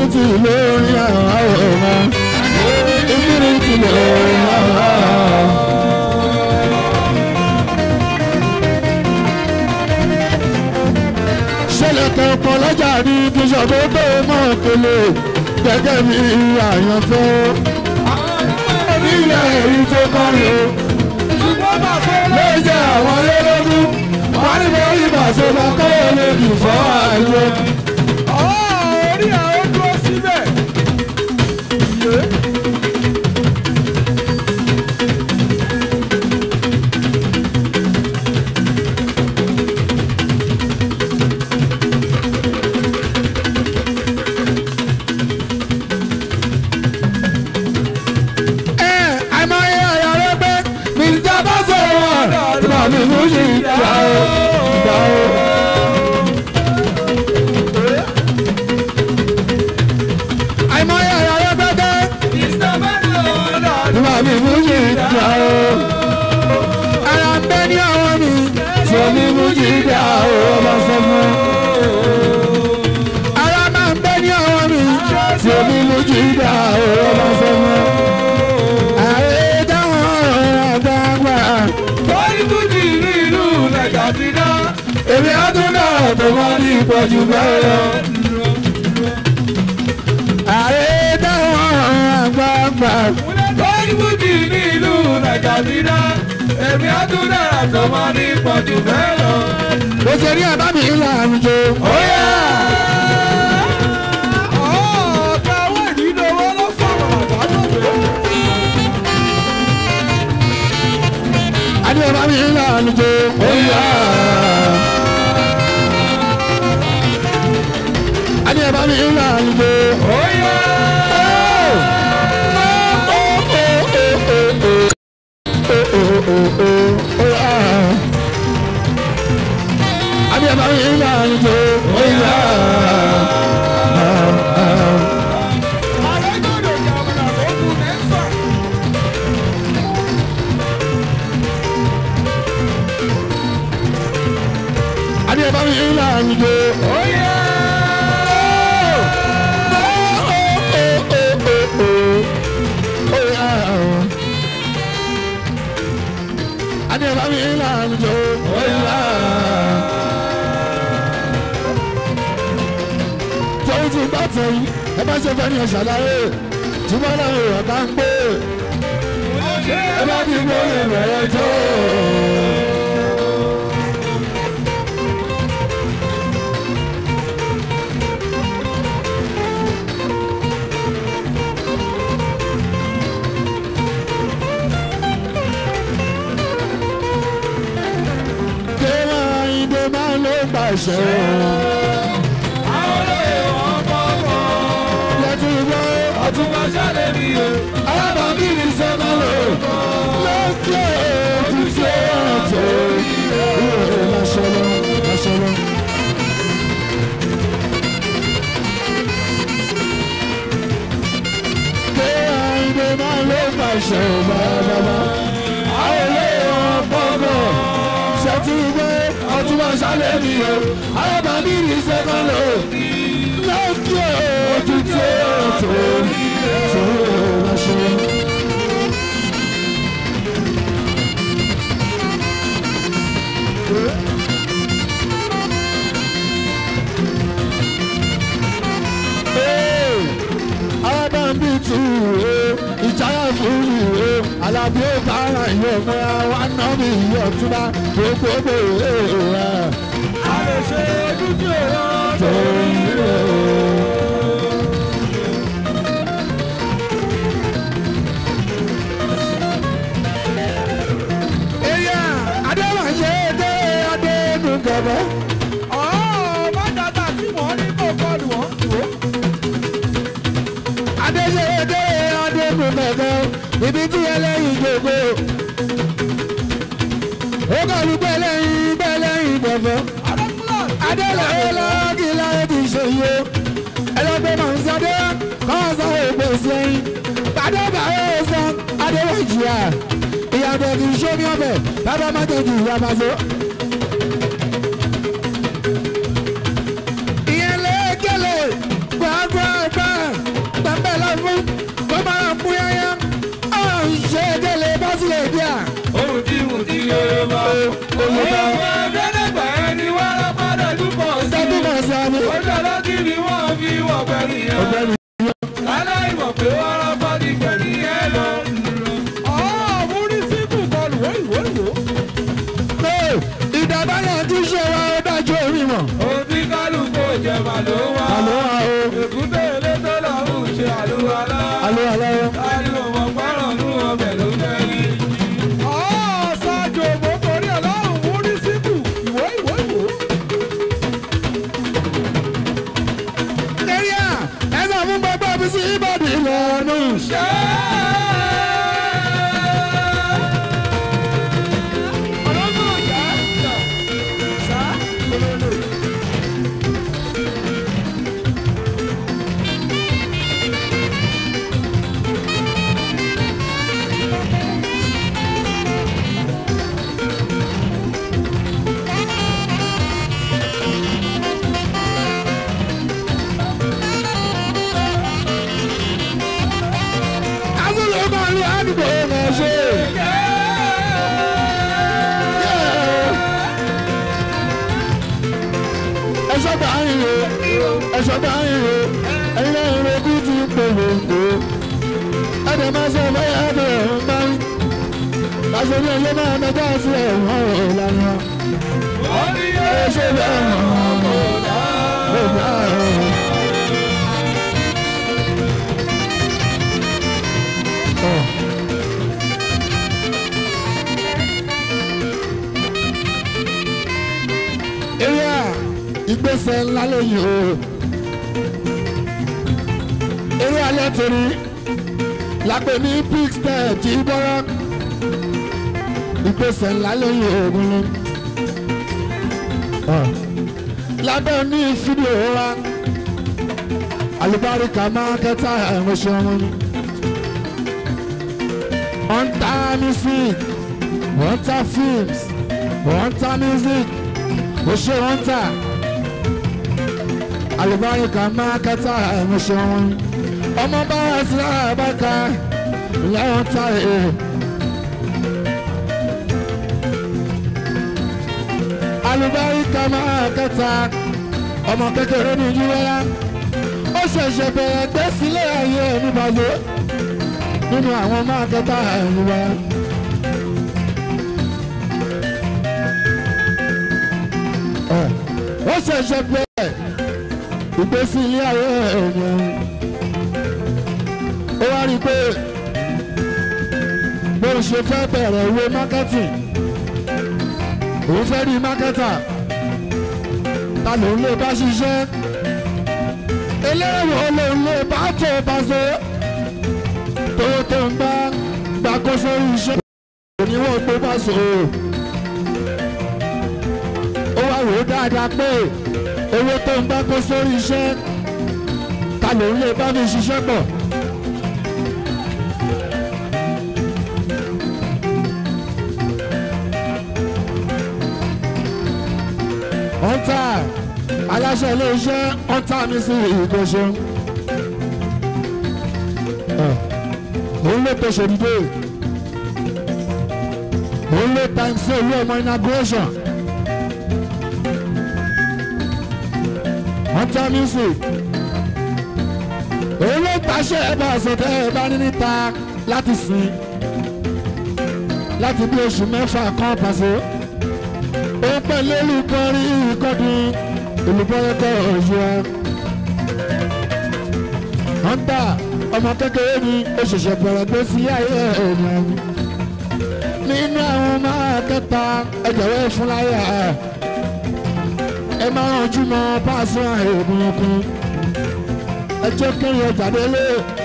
infinity lórí àwọn àwòrán infinity lórí àwọn àwòrán. ṣẹlẹ̀ kẹ̀kọ́ lọ́jà ní bíṣọ̀ tó tó mọ̀ kele gẹ́gẹ́ bí àyànfẹ́. onílẹ̀ èyí tó kọrin o ṣùgbọ́n bàbá ló jẹ́ àwọn olólógún wọ́n ní mo rí bàṣẹ lọ kó o lè dùn fọ́ àìwọ́. orí àwọn dúró síbẹ̀. Yé. ẹ àìmọye ọ̀yọ́ rẹ pé mi ìjọba sọ̀rọ̀ wọn ìgbà mi mú sí ìgbà o ìgbà o. àìmọye ọ̀yọ́ rẹ pé dé ìgbà mi mú sí ìgbà o. ara ń bẹ ní ọwọ́ mi tí omi mú sí ìgbà o ọba sọ fún un. ara máa ń bẹ ní ọwọ́ mi tí omi mú sí ìgbà o ọba sọ fún un. ààrẹ dáhùn ọ̀rọ̀ àgbààgbà. Bọ́lí Bùjì ní ìlú Nàìjà ti dá. èmi á tún dára tó wọ́n ní ìpọ̀jù bẹ́ẹ̀ lọ. ààrẹ dáhùn ọ̀rọ̀ àgbààgbà. Bọ́lí Bùjì ní ìlú Nàìjà ti dá. Èmi á tún dára tó máa ní ìpọ̀jù bẹ́ẹ̀ lọ. mo ṣe ní ẹ̀bá mi ńlá àwùjọ. Óyá! Ọ̀ọ́ta owó ìdílówó ló fọ̀rọ̀ àgbàdo. adé ẹ̀bá mi ńlá àwùjọ. adé ẹ̀bá mi ńlá àwùjọ. Óyá! adé ẹ̀bá mi ńlá àwùjọ. Àrẹ́gbọ̀dọ̀ jàmùnà tó kù mẹ́fà. adé ẹ̀bá mi ńlá àwùjọ. Óyá! Adé bá mi ń lànà jò óyá. Torí ti bá tẹ̀yìn, ẹ bá ṣe fẹ́ ní ọ̀ṣàlàyé. Túbọ̀ náà èèyàn bá ń gbé. Ẹ bá ti gbé lè bẹ̀rẹ̀ jó. Kéwà ìdè máa ló gbàṣẹ. Àwọn olóyè wọn bọ̀ bọ̀. Lẹ́tí gbọ́. Ọtún máa ṣàlẹ̀ mi o. Alábàbí ni sẹ́nà lò. Lókè òtútù ọ̀tọ̀. Ìwé lásọ̀lọ́ lásọ̀lọ́. Ké àìdè máa ló pàṣẹ bàbàbà. Àwọn ilé wọn bọ̀bọ̀. Ṣètì gbé ọtún máa ṣálẹ̀ mi o. Alábàbí ni sẹ́nà lò. Lókè òtútù ọ̀tọ̀. Ìwé lásọ̀lọ́. alábàámbí tù ú ìjáyà fún ìwé alábí ó bára ìwé ọmọ wa ná mi ìwé ọtúnba gbogbo ìwé A lè ṣe dúdú ìran tó ìwé. Èyà Adéwàṣe dé Adénu gẹ̀gẹ́. ọ̀ọ́ má dàda tí wọ́n ní kó kọlù wọ́n tù ó. Adéṣe dé Adénu gẹ̀gẹ́. Ibi tí ẹlẹ́yin gbogbo. Ó kọlu gbẹlẹ́yin gbẹlẹ́yin gbọ̀fọ́. Adélẹ̀ ọlọ́ọ̀gì láyé ti ṣe yìí o. Ẹlẹ́gbẹ́ máa ń sọdé kọ́ sọ ègbè sẹ́yìn. Bàdébà yóò sọ Adéwàjì à. Ìyàtọ̀ kì í ṣe ní ọbẹ̀ bàbá má tẹ̀jú ìyá máa so. Ìyẹn lé gẹ́lẹ̀ gbàgbọ́ gbà ojúṣe wa ó dájú orí mọ̀. Òbí kálukú ìjẹ̀bà ló wá. àlọ́ wa o Èkúté ilé tó lọ́hùn ṣe àlùwalá. àlọ́ àlọ́ Ariwo mọ̀ párọ̀ nú ọbẹ̀ ló fẹ́ rí. ṣáájú ògbó torí ọlọ́run mú ní síkù ìwé ìwé ìwé. area ẹ sọ fún gbogbo mi sí ìbàdí lọ́nù. Ṣé ọlọ́gbọ̀n ìyá ìjà sá lólólo. kásìlè máa ń lo àdúgbò náà ṣe. ẹ sọ́gbà yín o ẹ sọ́gbà yín o ẹ̀yin náà ń rekú ti polongo. ẹ̀dẹ̀ máa sọ bẹ́ẹ̀ ẹ̀dẹ̀ ń bá ń. láṣẹ ní ẹ̀yẹ máa mẹ́ta sí ẹ̀wọ̀n ọ̀rọ̀ lánàá. Ó ní ẹ ṣe bẹ́ẹ̀ mọ̀ ọ́ bá ọ̀. ọ̀. eré à ìgbésẹ̀ ńlá lóyún o eré alẹ́ torí lápẹ̀ ní big step tí bọ́rọ́ ìgbésẹ̀ ńlá lóyún ogun ni lábẹ́ ní fídíò wa alùbáríkà máa kẹta ẹ̀rọ ṣe wọn ni wọ́n ń ta music wọ́n ń ta films wọ́n ń ta music ó ṣe wọ́n ń ta alùbáríkà máa kẹta ẹ̀rọ ṣe wọn ni ọmọ bá wà sí àbáka ìyá wọn ta èrè. alùbáríkà máa kẹta ọmọ kékeré ní yúwẹ́lá ó ṣẹ̀ṣẹ̀ bẹ̀rẹ̀ gbé sílé ayé ẹni bàjẹ́ nínú àwọn máa kẹta àìwá. ó ṣẹ̀ṣẹ̀ bẹ̀rẹ̀ ìgbésí ilé ayé ẹni ó wá rí i pé bó ṣe fẹ́ bẹ̀rẹ̀ ìwé marketing òun fẹ́ rí mákẹ́tà ta lòun lè bá ṣiṣẹ́ eléyìí lòun lè bá tó bá ṣe tó tó ń bá gbàkóso iṣẹ́ oníwọ̀n tó bá ṣe o. ó wá wò ó dáadáa pé owó tó ń bá kó sórí iṣẹ́ ta lòun lè bá mi ṣiṣẹ́ pọ̀. ọ̀ntà aláṣẹ iléeṣẹ́ ọ̀ntà mi sí ìgbésẹ̀. òun ló pèsè dìde òun ló time sí owó ọmọ inauguration. ọ̀ntà music òun ló pàṣẹ ẹ̀bà àṣetẹ́ ẹ̀bá ní níta láti sìn láti bí oṣù mẹ́fà kan pàṣẹ ó pẹ̀lú olùkọ́rí ìkọ́dún olùbọ́yẹ́kọ́ ọ̀yọ́. hunter ọmọ kékeré ni ó ṣẹ̀ṣẹ̀ bẹ̀rẹ̀ gbé sí ayé ènìyàn mi. nínú àwọn máa kẹta ẹgbẹ̀rún fúnláyà ẹ máa rànjú mọ páàsì àìrògùn ọkùn ẹ jẹ́ kéèyàn jáde lé